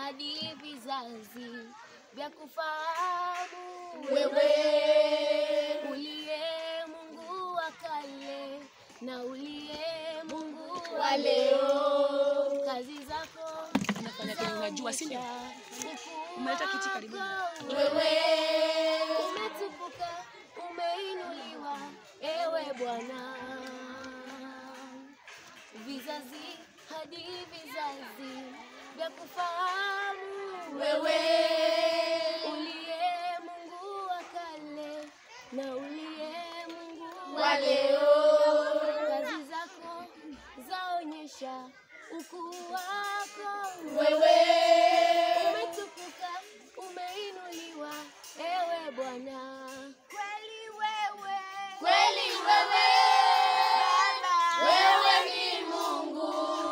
hadi vizazi vya kufahamu Wewe uliye Mungu wa kale na uliye Mungu wa leo, kazi zako Unafanya kenye unajua, si ndio? Ukuu Umeleta kiti karibu. wako wewe umetukuka, umeinuliwa, ewe Bwana, vizazi hadi vizazi vya kufahamu wewe uliye Mungu wa kale na uliye Mungu wa leo, kazi zako zaonyesha ukuu wako wewe umetukuka, umeinuliwa, ewe Bwana. Kweli wewe, kweli wewe Baba, wewe ni Mungu,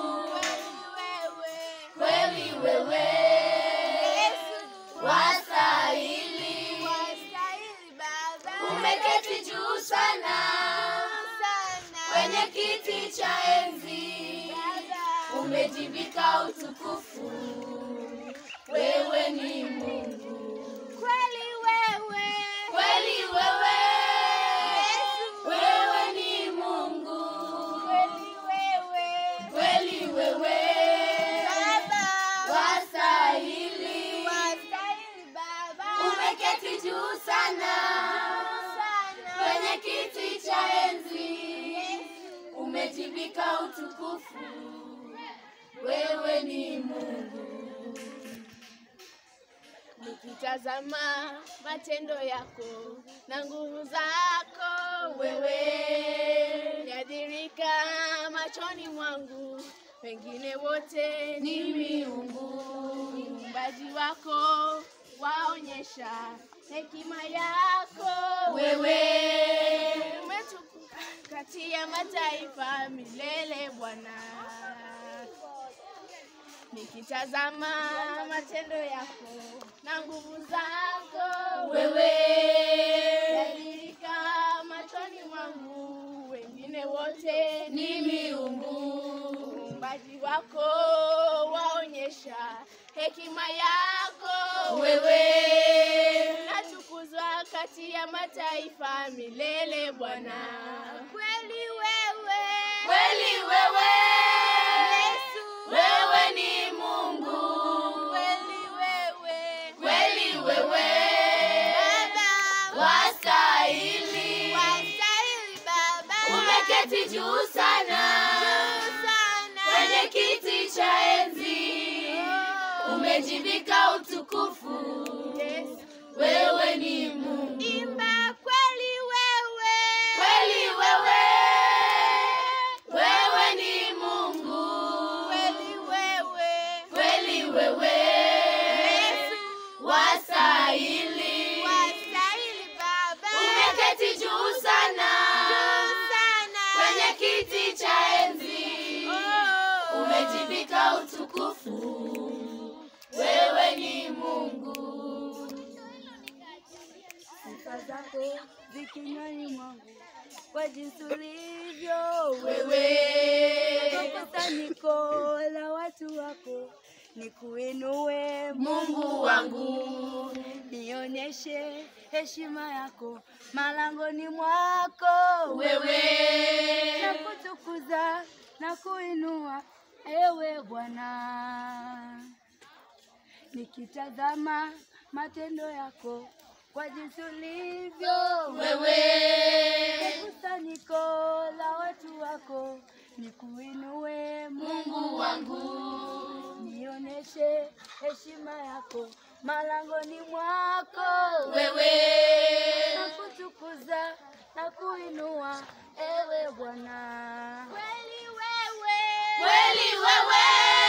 kweli wewe, kweli wewe Yesu, wastahili, wastahili Baba, umeketi juu sana sana kwenye kiti cha enzi, Baba, umejivika utukufu, wewe ni Mungu, kweli wewe, kweli wewe Yesu, wewe ni Mungu, kweli wewe, kweli wewe Baba, wastahili, wastahili Baba, umeketi juu sana sana kwenye kiti cha enzi, umejivika utukufu, wewe ni Mungu. nikitazama matendo yako na nguvu zako Wewe yadhirika machoni mwangu, wengine wote ni ni miungu, uumbaji wako waonyesha hekima yako. wewe umetukuka kati ya mataifa milele, Bwana. Nikitazama matendo yako na nguvu zako wewe yadhirika machoni mwangu, wengine wote ni miungu, uumbaji wako waonyesha hekima yako. wewe Natukuzwa kati ya mataifa milele, Bwana. Kweli wewe, kweli wewe Yesu, wewe ni Mungu, kweli wewe, kweli wewe Baba, wastahili, wastahili Baba, umeketi juu sana sana kwenye kiti cha enzi, umejivika utukufu, Yesu, wewe ni Mungu, imba kweli wewe, kweli wewe wewe ni Mungu, kweli wewe, kweli wewe Yesu, wastahili, wastahili Baba, umeketi juu sana sana kwenye kiti cha enzi, Oh. umejivika utukufu, wewe ni Mungu. sifa zako zikinywani mwangu kwa jinsi ulivyo Wewe Kwa kusanyiko la watu wako nikuinue Mungu wangu, nionyeshe heshima yako malangoni mwako wewe na kutukuza na kuinua ewe Bwana nikitazama matendo yako kwa jinsi ulivyo wewe kusanyiko la watu wako nikuinue Mungu wangu, nionyeshe heshima yako malangoni mwako wewe na kutukuza na kuinua ewe Bwana Kweli wewe, kweli wewe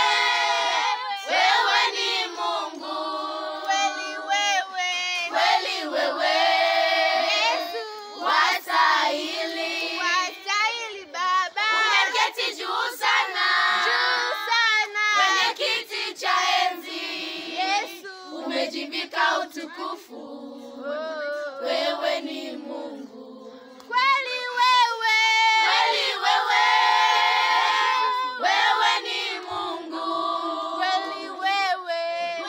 wewe ni Mungu, kweli wewe, kweli wewe Yesu, wastahili, wastahili Baba, umeketi juu sana juu sana, kwenye kiti cha enzi, Yesu, umejivika utukufu, Oh. wewe ni Mungu, kweli wewe, kweli wewe wewe ni Mungu, kweli wewe,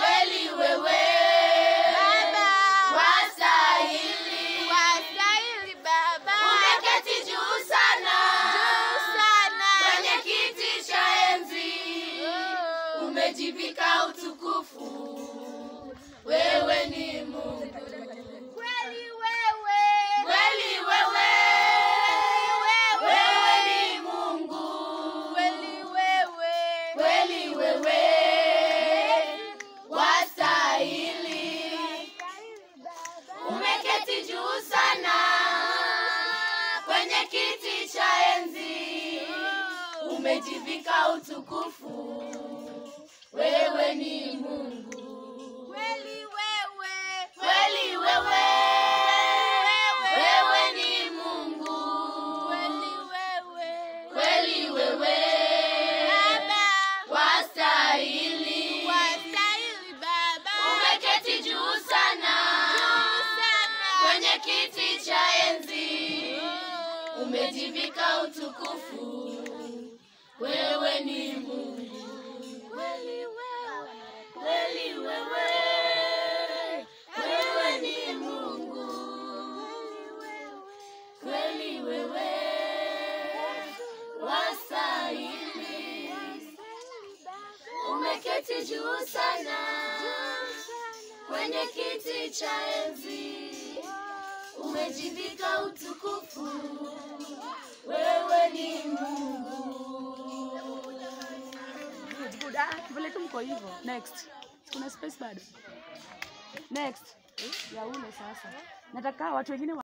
umejivika utukufu. Wewe ni Mungu Kweli wewe. kweli, wewe wewe ni Mungu Kweli wewe. kweli, wewe wastahili. Umeketi juu sana kwenye kiti cha enzi, umejivika utukufu. Wewe ni Mungu Kweli wewe. kweli, wewe wewe ni Mungu Kweli wewe. kweli, wewe Baba. wastahili. Wastahili Baba. Umeketi juu sana sana. kwenye kiti cha enzi, umejivika utukufu. Wewe ni Mungu Kweli wewe. kweli, wewe wewe ni Mungu kweli, wewe wastahili. Umeketi juu sana kwenye kiti cha enzi, umejivika utukufu. Wewe ni Mungu Good, good. Ah, vile tu mko hivyo. Next. Kuna space bado. Next. Ya ule sasa. Nataka watu wengine wa